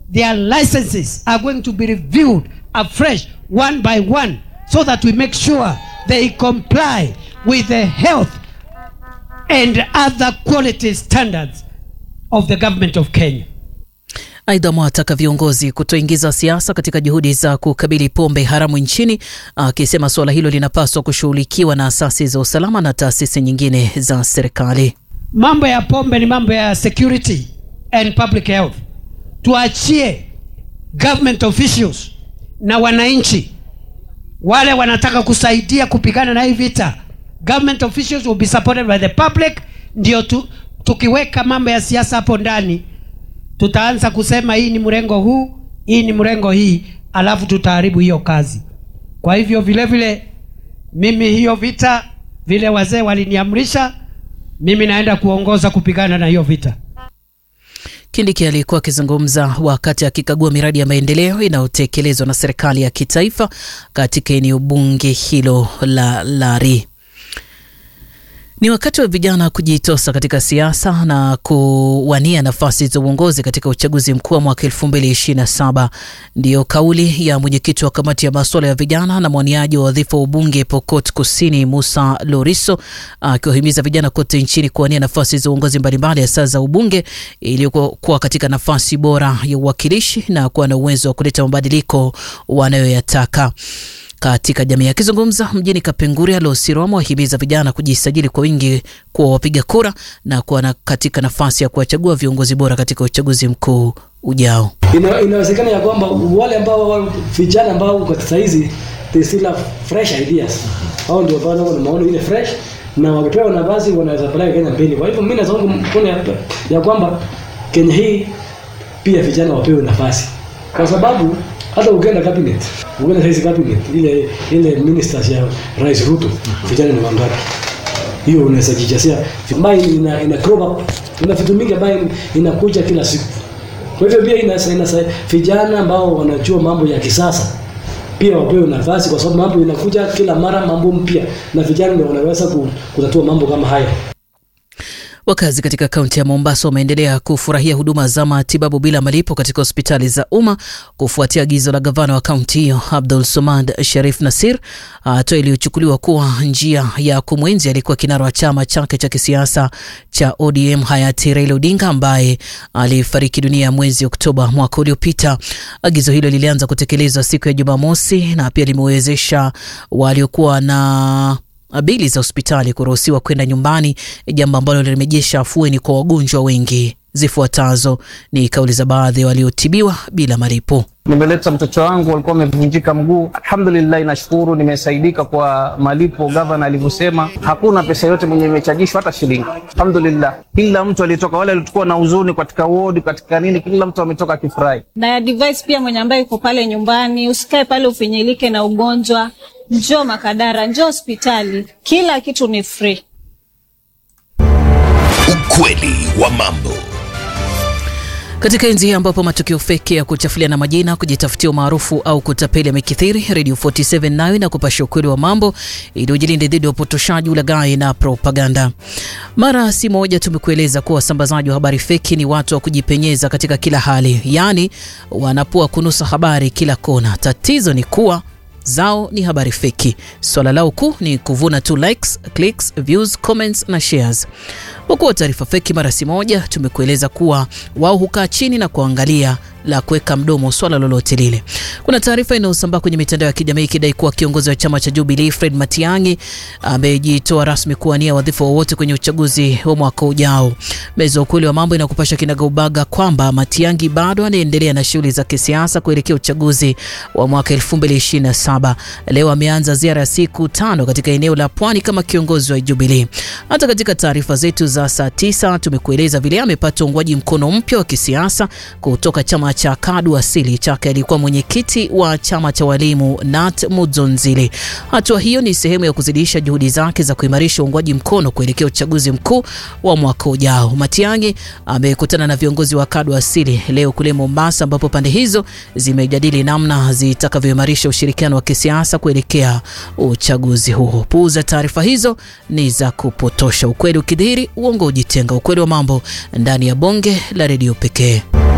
their licenses are going to be reviewed afresh one by one so that we make sure they comply with the health and other quality standards of the government of Kenya. Aidha, mwataka viongozi kutoingiza siasa katika juhudi za kukabili pombe haramu nchini, akisema suala hilo linapaswa kushughulikiwa na asasi za usalama na taasisi nyingine za serikali. Mambo ya pombe ni mambo ya security and public health. Tuachie government officials na wananchi wale wanataka kusaidia kupigana na hii vita. Government officials will be supported by the public. Ndio tu, tukiweka mambo ya siasa hapo ndani tutaanza kusema hii ni mrengo huu, hii ni mrengo hii, alafu tutaharibu hiyo kazi. Kwa hivyo vile vile mimi hiyo vita vile wazee waliniamrisha, mimi naenda kuongoza kupigana na hiyo vita. Kindiki alikuwa akizungumza wakati akikagua miradi ya maendeleo inayotekelezwa na serikali ya kitaifa katika eneo bunge hilo la Lari. Ni wakati wa vijana kujitosa katika siasa na kuwania nafasi za uongozi katika uchaguzi mkuu wa mwaka 2027. Ndiyo kauli ya mwenyekiti wa kamati ya masuala ya vijana na mwaniaji wa wadhifa wa ubunge Pokot Kusini, Musa Loriso, akiwahimiza vijana kote nchini kuwania nafasi za uongozi mbalimbali, hasa za ubunge, ili kuwa katika nafasi bora ya uwakilishi na kuwa na uwezo wa kuleta mabadiliko wanayoyataka katika jamii. Akizungumza mjini Kapenguria, Losirwamo wahimiza vijana kujisajili kwa wingi kuwa wapiga kura na kuwa na katika nafasi ya kuwachagua viongozi bora katika uchaguzi mkuu ujao. Ina, inawezekana ya kwamba wale ambao vijana ambao kwa sasa hizi they still have fresh ideas, hao ndio bado wana maono ile fresh, na wakipewa nafasi wanaweza peleka Kenya mbele. Kwa hivyo mimi naona mkono ya, ya kwamba Kenya hii pia vijana wapewe nafasi kwa sababu hata ukienda cabinet ukienda saizi cabinet ile ile ministers ya Rais Ruto vijana ni wangapi? Hiyo unaweza jijasia ambayo ina ina crop up ina vitu mingi ambayo inakuja kila siku. Kwa hivyo pia ina ina vijana ambao wanajua mambo ya kisasa pia wapewe nafasi, kwa sababu mambo inakuja kila mara, mambo mpya, na vijana ndio wanaweza kutatua mambo kama haya. Wakazi katika kaunti ya Mombasa wameendelea kufurahia huduma za matibabu bila malipo katika hospitali za umma kufuatia agizo la gavana wa kaunti hiyo Abdul Somad Sharif Nasir, hatua iliyochukuliwa kuwa njia ya kumwenzi alikuwa kinara wa chama chake cha kisiasa cha ODM hayati Raila Odinga ambaye alifariki dunia mwezi Oktoba mwaka uliopita. Agizo hilo lilianza kutekelezwa siku ya Jumamosi na pia limewezesha waliokuwa na bili za hospitali kuruhusiwa kwenda nyumbani, jambo ambalo limejesha afueni kwa wagonjwa wengi. Zifuatazo ni kauli za baadhi waliotibiwa bila malipo. Nimeleta mtoto wangu alikuwa amevunjika mguu. Alhamdulillah, nashukuru nimesaidika kwa malipo. Gavana alivyosema, hakuna pesa yote mwenye imechajishwa hata shilingi. Alhamdulillah, kila mtu alitoka, wale walikuwa na huzuni katika wodi, katika nini, kila mtu ametoka akifurahi. Na advice pia mwenye ambaye yuko pale nyumbani, usikae pale ufinyilike na ugonjwa, njoo Makadara, njoo hospitali, kila kitu ni free. Ukweli wa mambo katika enzi hii ambapo matukio feki ya kuchafuliana majina, kujitafutia umaarufu au kutapeli yamekithiri, Radio 47 nayo inakupasha ukweli wa mambo ili ujilinde dhidi ya upotoshaji, ulaghai na propaganda. Mara si moja tumekueleza kuwa wasambazaji wa habari feki ni watu wa kujipenyeza katika kila hali, yaani wanapua kunusa habari kila kona. Tatizo ni kuwa zao ni habari feki. Swala lao kuu ni kuvuna tu likes, clicks, views, comments na shares. Kwa taarifa feki mara si moja tumekueleza kuwa wao hukaa chini na kuangalia la kuweka mdomo swala lolote lile. Kuna taarifa inayosambaa kwenye mitandao ya kijamii ikidai kuwa kiongozi wa chama cha Jubilee Fred Matiang'i amejitoa rasmi kuwania wadhifa wowote kwenye uchaguzi wa mwaka ujao. Meza ukweli wa mambo inakupasha kinagaubaga kwamba Matiang'i bado anaendelea na shughuli za kisiasa kuelekea uchaguzi wa mwaka 2027. Leo ameanza ziara ya siku tano katika eneo la Pwani kama kiongozi wa Jubilee. Hata katika taarifa zetu za saa tisa tumekueleza vile amepata uungwaji mkono mpya wa kisiasa kutoka chama cha KADU asili chake alikuwa mwenyekiti wa chama cha walimu Nat Mudzonzile. Hatua hiyo ni sehemu ya kuzidisha juhudi zake za kuimarisha uungwaji mkono kuelekea uchaguzi mkuu wa mwaka ujao. Matiang'i amekutana na viongozi wa KADU asili leo kule Mombasa, ambapo pande hizo zimejadili namna zitakavyoimarisha ushirikiano wa kisiasa kuelekea uchaguzi huo. Puuza taarifa hizo ni za kupotosha. Ukweli ukidhihiri, uongo ujitenga. Ukweli wa mambo ndani ya bonge la redio pekee.